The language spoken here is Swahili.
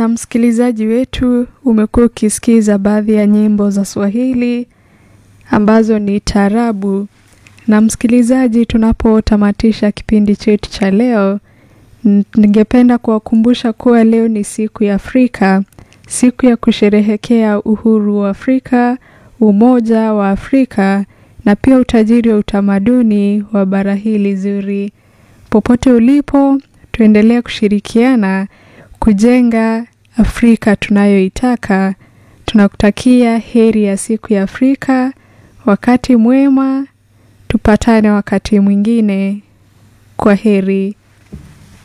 Na msikilizaji wetu, umekuwa ukisikiza baadhi ya nyimbo za Swahili ambazo ni taarabu. Na msikilizaji, tunapotamatisha kipindi chetu cha leo, ningependa kuwakumbusha kuwa leo ni siku ya Afrika, siku ya kusherehekea uhuru wa Afrika, umoja wa Afrika na pia utajiri wa utamaduni wa bara hili zuri. Popote ulipo, tuendelee kushirikiana kujenga Afrika tunayoitaka. Tunakutakia heri ya siku ya Afrika, wakati mwema, tupatane wakati mwingine. Kwa heri.